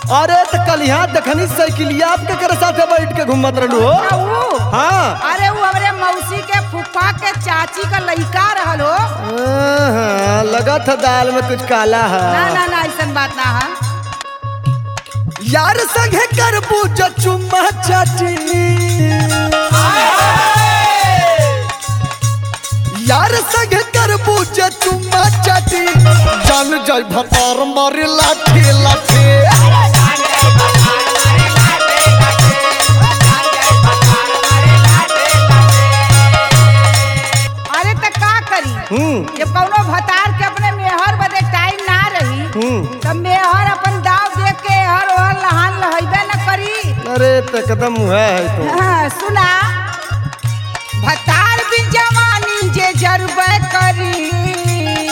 अरे तो कल यहाँ देखनी साइकिलिया आपके करे साथे बैठ के घूमत रहलू हो आ ऊ? हाँ अरे वो हमरे मौसी के फूफा के चाची का लइका रहल हो हाँ, लगा था दाल में कुछ काला ना है ना ना ऐसा बात ना है यार संगे कर पूजा चुम्मा चाची यार संगे कर पूजा चुम्मा चाची जान जाय भतार मारे लाठी लाठी अरे त का करी हम्म जब कौनो भतार के अपने मेहर बदे टाइम ना रही हम्म तब मेहर अपन दाव देख के हर ओहर लहान लहैबे न करी अरे तो कदम हुआ है तो हाँ, सुना भतार भी जवानी जे जरबे करी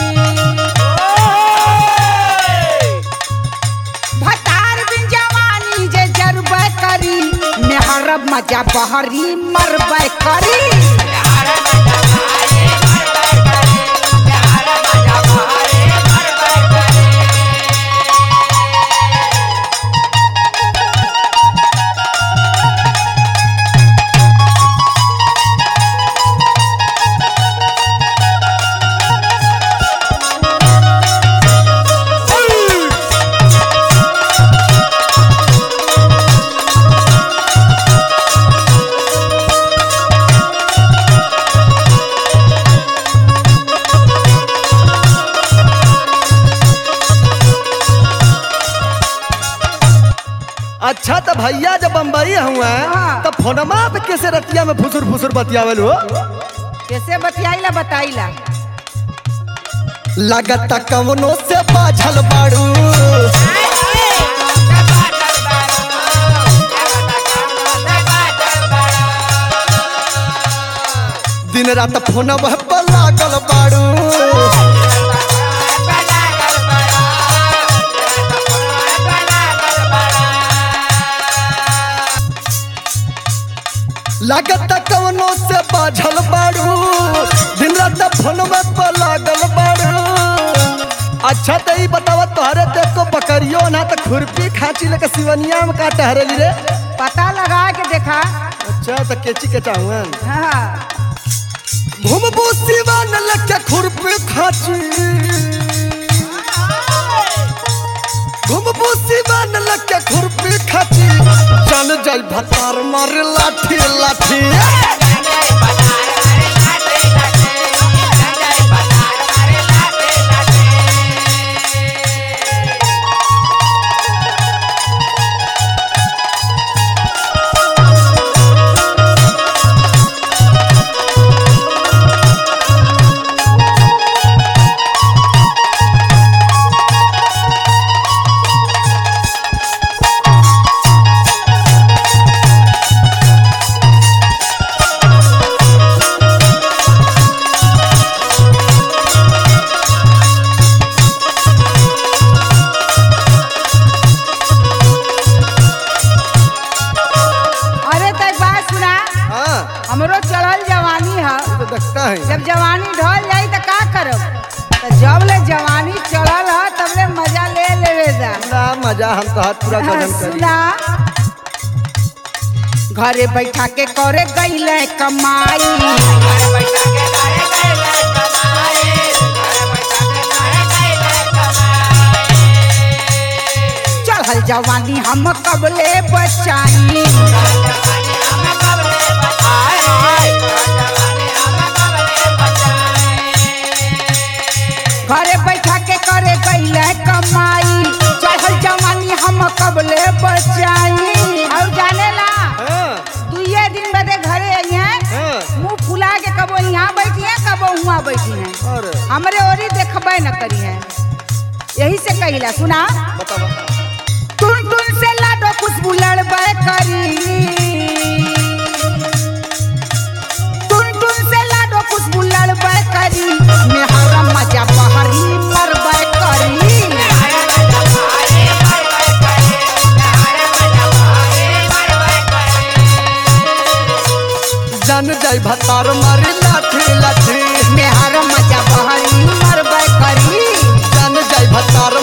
भतार भी जवानी जे जरबे करी मेहर मजा बहरी मरबे करी अच्छा तो भैया जब बम्बई हुआ हाँ। तो फोनमा पे कैसे रतिया में फुसुर फुसुर बतियावल हो कैसे बतियाईला बताईला लगता कवनो से बाझल बाड़ू दिन रात फोनवा पर लागल बाड़ू लगता कवनो से बाझल बाड़ू दिन रात फोनवा पर लागल बाड़ू अच्छा तो ई बतावा तोहरे देख को बकरियो ना तो खुरपी खाची लेके सिवनिया में का टहरेली रे पता लगा के देखा अच्छा तो केची के चाहुन हाँ घुमबू सिवान लेके खुरपी खाची घुमबू सिवान लेके खुरपी खाची जान जाई भतार मारे लाठी लाठी अरे तो एक बात सुना हाँ हमरो चढ़ल जवानी है तो देखता है जब जवानी ढल जाई तो का करब तो जब ले जवानी चढ़ल है तब ले मजा ले लेवे जा ना मजा हम तो हाथ पूरा हाँ, गजन करी सुना घरे बैठा के करे गईले कमाई चढ़ल जवानी हम कबले बचाई घरे बैठा के करे गईले कमाई चढ़ल जवानी हम कबले बचाई और जाने ला हाँ दुइये दिन बदे घरे आई हैं हाँ मुंह फुला के कबो यहाँ बैठी है कबो हुआ बैठी है अरे हमरे ओरी देखबे न करी है यही से कहिला सुना बता बता टुन टुन से लाडो खुशबू लड़बे करी टुन टुन से लाडो खुशबू लड़बे करी मेहरा मजा बहरी मरबे करी जान जाई भतार मारी लाठी लाठी मेहरा मजा बहरी मरबे करी जान जाई भतार